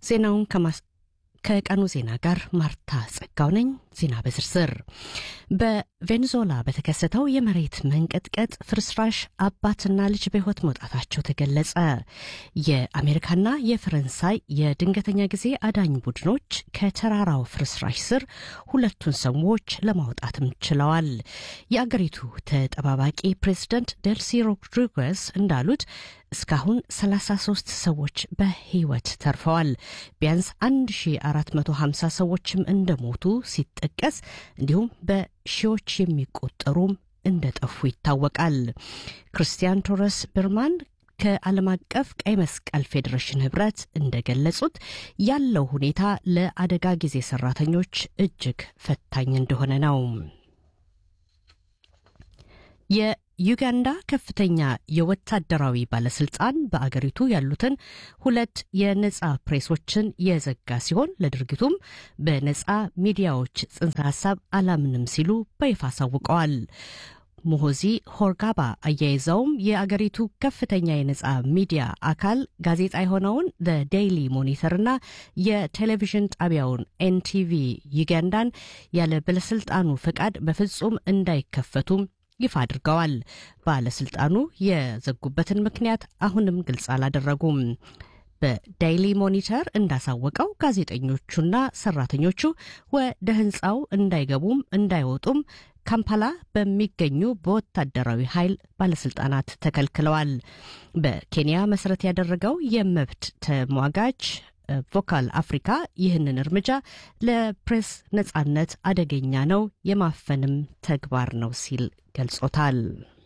ዜናውን ከቀኑ ዜና ጋር ማርታ ጸጋው ነኝ። ዜና በዝርዝር በቬኔዙዌላ በተከሰተው የመሬት መንቀጥቀጥ ፍርስራሽ አባትና ልጅ በሕይወት መውጣታቸው ተገለጸ። የአሜሪካና የፈረንሳይ የድንገተኛ ጊዜ አዳኝ ቡድኖች ከተራራው ፍርስራሽ ስር ሁለቱን ሰዎች ለማውጣትም ችለዋል። የአገሪቱ ተጠባባቂ ፕሬዝደንት ዴልሲ ሮድሪጓዝ እንዳሉት እስካሁን 33 ሰዎች በሕይወት ተርፈዋል። ቢያንስ 1450 ሰዎችም እንደሞቱ ሲጠቀስ እንዲሁም በሺዎች የሚቆጠሩም እንደጠፉ ይታወቃል። ክርስቲያን ቶረስ ብርማን ከዓለም አቀፍ ቀይ መስቀል ፌዴሬሽን ህብረት እንደገለጹት ያለው ሁኔታ ለአደጋ ጊዜ ሰራተኞች እጅግ ፈታኝ እንደሆነ ነው። የዩጋንዳ ከፍተኛ የወታደራዊ ባለስልጣን በአገሪቱ ያሉትን ሁለት የነጻ ፕሬሶችን የዘጋ ሲሆን ለድርጊቱም በነጻ ሚዲያዎች ጽንሰ ሀሳብ አላምንም ሲሉ በይፋ አሳውቀዋል። ሙሆዚ ሆርጋባ አያይዘውም የአገሪቱ ከፍተኛ የነጻ ሚዲያ አካል ጋዜጣ የሆነውን ዴይሊ ሞኒተርና የቴሌቪዥን ጣቢያውን ኤንቲቪ ዩጋንዳን ያለ ባለስልጣኑ ፈቃድ በፍጹም እንዳይከፈቱም ይፋ አድርገዋል። ባለስልጣኑ የዘጉበትን ምክንያት አሁንም ግልጽ አላደረጉም። በዳይሊ ሞኒተር እንዳሳወቀው ጋዜጠኞቹና ሰራተኞቹ ወደ ህንፃው እንዳይገቡም እንዳይወጡም ካምፓላ በሚገኙ በወታደራዊ ኃይል ባለስልጣናት ተከልክለዋል። በኬንያ መሰረት ያደረገው የመብት ተሟጋች ቮካል አፍሪካ ይህንን እርምጃ ለፕሬስ ነጻነት አደገኛ ነው፣ የማፈንም ተግባር ነው ሲል ገልጾታል።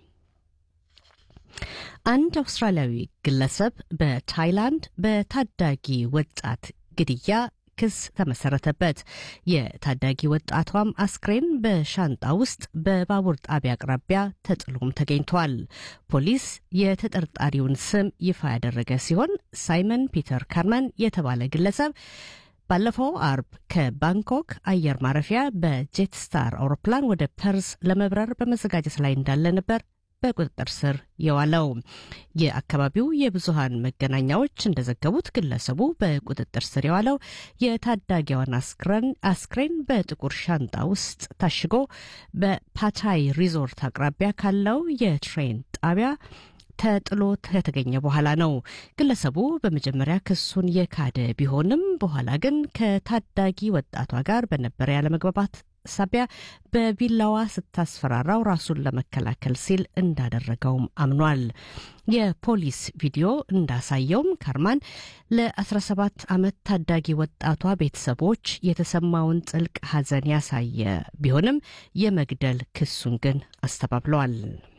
አንድ አውስትራሊያዊ ግለሰብ በታይላንድ በታዳጊ ወጣት ግድያ ክስ ተመሰረተበት። የታዳጊ ወጣቷም አስክሬን በሻንጣ ውስጥ በባቡር ጣቢያ አቅራቢያ ተጥሎም ተገኝቷል። ፖሊስ የተጠርጣሪውን ስም ይፋ ያደረገ ሲሆን ሳይመን ፒተር ካርመን የተባለ ግለሰብ ባለፈው አርብ ከባንኮክ አየር ማረፊያ በጄትስታር አውሮፕላን ወደ ፐርስ ለመብረር በመዘጋጀት ላይ እንዳለ ነበር በቁጥጥር ስር የዋለው። የአካባቢው የብዙሃን መገናኛዎች እንደዘገቡት ግለሰቡ በቁጥጥር ስር የዋለው የታዳጊዋን አስክሬን በጥቁር ሻንጣ ውስጥ ታሽጎ በፓታይ ሪዞርት አቅራቢያ ካለው የትሬን ጣቢያ ተጥሎ ከተገኘ በኋላ ነው። ግለሰቡ በመጀመሪያ ክሱን የካደ ቢሆንም በኋላ ግን ከታዳጊ ወጣቷ ጋር በነበረ ያለመግባባት ሳቢያ በቢላዋ ስታስፈራራው ራሱን ለመከላከል ሲል እንዳደረገውም አምኗል። የፖሊስ ቪዲዮ እንዳሳየውም ካርማን ለ17 ዓመት ታዳጊ ወጣቷ ቤተሰቦች የተሰማውን ጥልቅ ሐዘን ያሳየ ቢሆንም የመግደል ክሱን ግን አስተባብለዋል።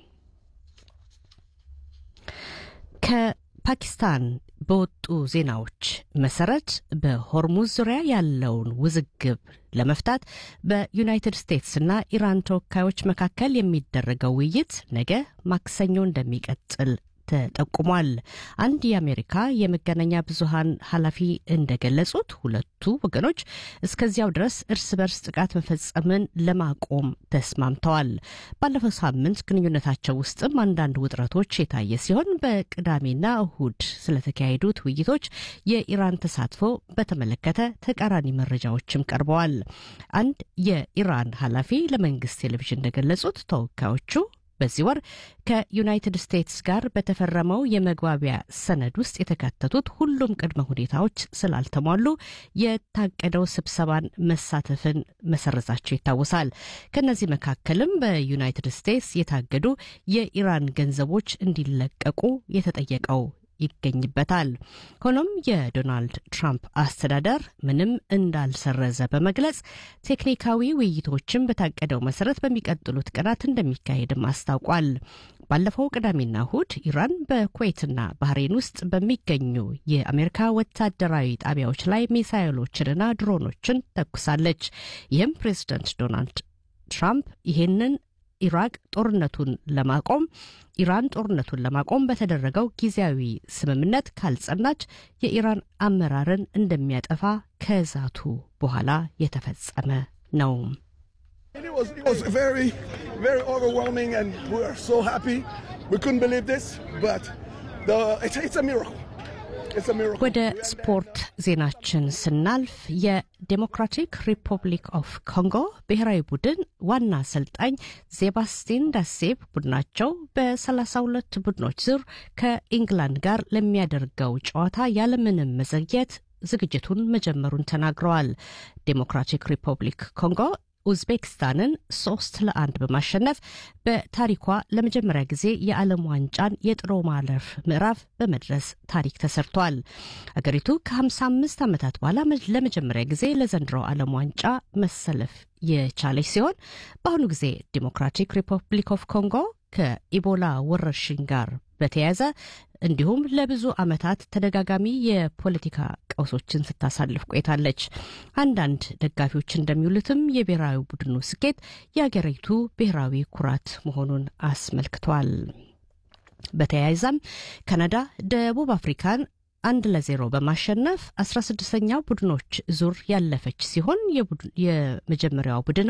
ከፓኪስታን በወጡ ዜናዎች መሰረት በሆርሙዝ ዙሪያ ያለውን ውዝግብ ለመፍታት በዩናይትድ ስቴትስና ኢራን ተወካዮች መካከል የሚደረገው ውይይት ነገ ማክሰኞ እንደሚቀጥል ተጠቁሟል። አንድ የአሜሪካ የመገናኛ ብዙሃን ኃላፊ እንደገለጹት ሁለቱ ወገኖች እስከዚያው ድረስ እርስ በርስ ጥቃት መፈጸምን ለማቆም ተስማምተዋል። ባለፈው ሳምንት ግንኙነታቸው ውስጥም አንዳንድ ውጥረቶች የታየ ሲሆን በቅዳሜና እሁድ ስለተካሄዱት ውይይቶች የኢራን ተሳትፎ በተመለከተ ተቃራኒ መረጃዎችም ቀርበዋል። አንድ የኢራን ኃላፊ ለመንግስት ቴሌቪዥን እንደገለጹት ተወካዮቹ በዚህ ወር ከዩናይትድ ስቴትስ ጋር በተፈረመው የመግባቢያ ሰነድ ውስጥ የተካተቱት ሁሉም ቅድመ ሁኔታዎች ስላልተሟሉ የታቀደው ስብሰባን መሳተፍን መሰረዛቸው ይታወሳል። ከእነዚህ መካከልም በዩናይትድ ስቴትስ የታገዱ የኢራን ገንዘቦች እንዲለቀቁ የተጠየቀው ይገኝበታል። ሆኖም የዶናልድ ትራምፕ አስተዳደር ምንም እንዳልሰረዘ በመግለጽ ቴክኒካዊ ውይይቶችን በታቀደው መሰረት በሚቀጥሉት ቀናት እንደሚካሄድም አስታውቋል። ባለፈው ቅዳሜና እሁድ ኢራን በኩዌትና ባህሬን ውስጥ በሚገኙ የአሜሪካ ወታደራዊ ጣቢያዎች ላይ ሚሳይሎችንና ድሮኖችን ተኩሳለች። ይህም ፕሬዚደንት ዶናልድ ትራምፕ ይህንን ኢራቅ ጦርነቱን ለማቆም ኢራን ጦርነቱን ለማቆም በተደረገው ጊዜያዊ ስምምነት ካልጸናች የኢራን አመራርን እንደሚያጠፋ ከዛቱ በኋላ የተፈጸመ ነው። It was, it was very, very overwhelming, and we are so happy. We couldn't believe this, but the, it's, it's a miracle. It's a miracle. ወደ ስፖርት ዜናችን ስናልፍ የዴሞክራቲክ ሪፐብሊክ ኦፍ ኮንጎ ብሔራዊ ቡድን ዋና አሰልጣኝ ሴባስቲን ዳሴብ ቡድናቸው በ32 ቡድኖች ዙር ከኢንግላንድ ጋር ለሚያደርገው ጨዋታ ያለምንም መዘግየት ዝግጅቱን መጀመሩን ተናግረዋል። ዴሞክራቲክ ሪፐብሊክ ኮንጎ ኡዝቤክስታንን ሶስት ለአንድ በማሸነፍ በታሪኳ ለመጀመሪያ ጊዜ የዓለም ዋንጫን የጥሎ ማለፍ ምዕራፍ በመድረስ ታሪክ ተሰርቷል። አገሪቱ ከ55 ዓመታት በኋላ ለመጀመሪያ ጊዜ ለዘንድሮው ዓለም ዋንጫ መሰለፍ የቻለች ሲሆን በአሁኑ ጊዜ ዲሞክራቲክ ሪፐብሊክ ኦፍ ኮንጎ ከኢቦላ ወረርሽኝ ጋር በተያያዘ እንዲሁም ለብዙ ዓመታት ተደጋጋሚ የፖለቲካ ቀውሶችን ስታሳልፍ ቆይታለች። አንዳንድ ደጋፊዎች እንደሚውሉትም የብሔራዊ ቡድኑ ስኬት የአገሪቱ ብሔራዊ ኩራት መሆኑን አስመልክቷል። በተያያዘም ካናዳ ደቡብ አፍሪካን አንድ ለዜሮ በማሸነፍ አስራ ስድስተኛው ቡድኖች ዙር ያለፈች ሲሆን የመጀመሪያው ቡድን